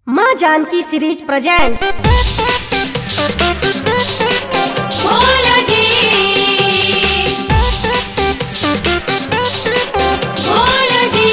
माँ Janaki series presents Bhola जी भोला जी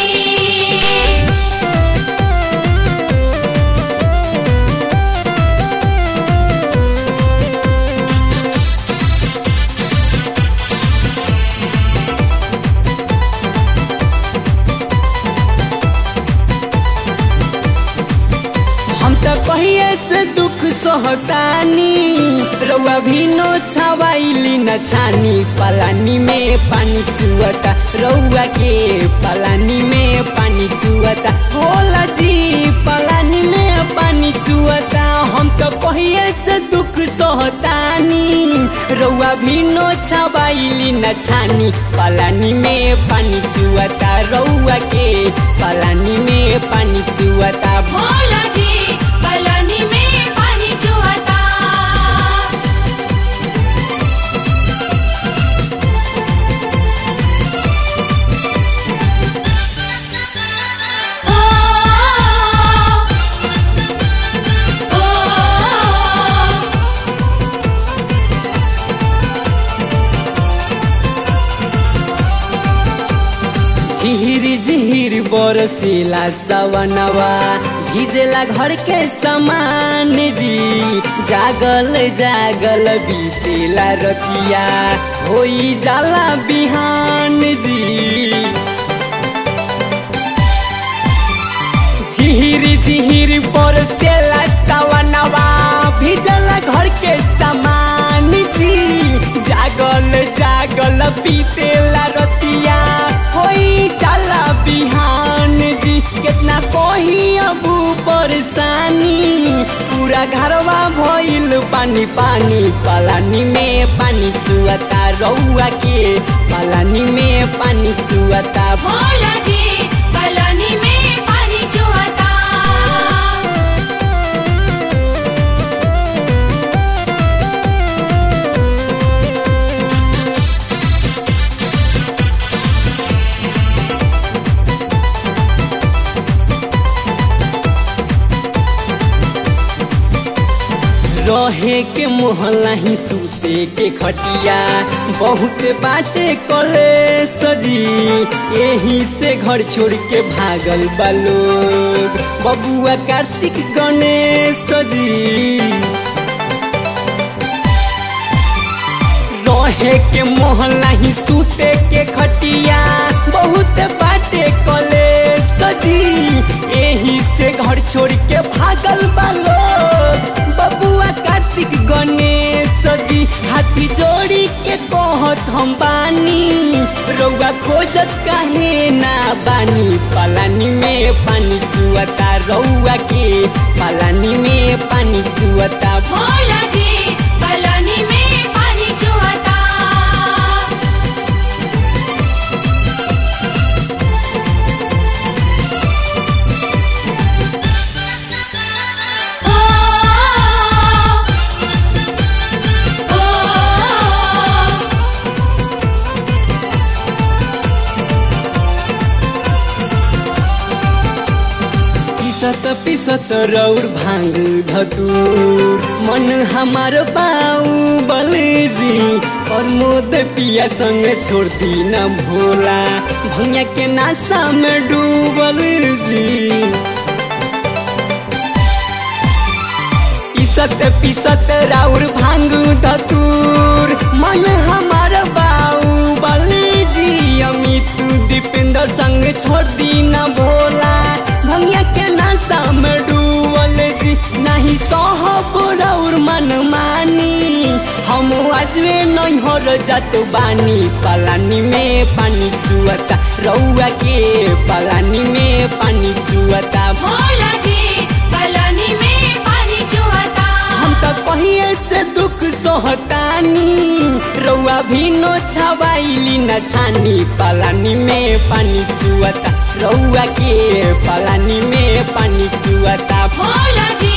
हम त कहिए से दुख सहतानी रउआ भी नो छवाइली न छानी पलानी में पानी चुअता रउआ के पलानी में पानी चुअता होला जी पलानी में पानी चुअता हम त कहिए से दुख सहतानी रउआ भी नो छवाइली न छानी पलानी में पानी चुअता रउआ के पलानी में पानी चुअता भोला जी पलानी में पानी चुहता ओ ओ झिहिर झिहिर बरसेला सवनवा भिजेला घर के समान जी जागल जागल बीतेला रतिया होई जाला बिहान जी झिहिर झिहिर बरसेला सवनवा भिजला घर के समान जी जागल जागल बीतेला रतिया होई जाला बिहान जी कितना कही अब परेशानी पूरा घरवा भइल पानी पानी पलानी में पानी चुअता रउआ के पलानी में पानी चुअता भोला जी पलानी में पानी चुहता रहे के मोहल्ला ही सूते के खटिया बहुत बाटे कले सजी यही से घर छोड़ के भागल बा लोग बबुआ कार्तिक गणेश जी रहे के मोहल्ला ही सूते के खटिया बहुत बाटे कले सजी यही से घर छोड़ के भागल बा लोग बबुआ कार्तिक गणेश जी हाथी जोड़ी के कहत हम बानी रउआ खोजत काहे ना बानी पलानी में पानी चुअता रउआ के पलानी में पानी चुअता भोला जी पलानी में पानी चुहता ओ ओ पिसत पिसत रौर भांग धतूर मन हमार बाऊ बलेजी और मोद पिया संग छोड़ दी न भोला भैया के नाशा में डूबल जी पिसत पिसत राउर भांग धतूर मन हमार बाऊ बलेजी अमित दीपेंद्र संग छोड़ दी न भोला भंगिया के नाशा में डूबल जी नहीं सहब राउर मन मानी हम आजवे नहीं हो जात बानी पलानी में पानी चुअता रउआ के पलानी में पानी चुअता भोला जी पलानी में पानी चुहता हम तो कहिए से दुख सहतानी रउआ भी नो छवाइली न छानी पलानी में पानी चुअता रउआ के पलानी में पानी चुअता भोला जी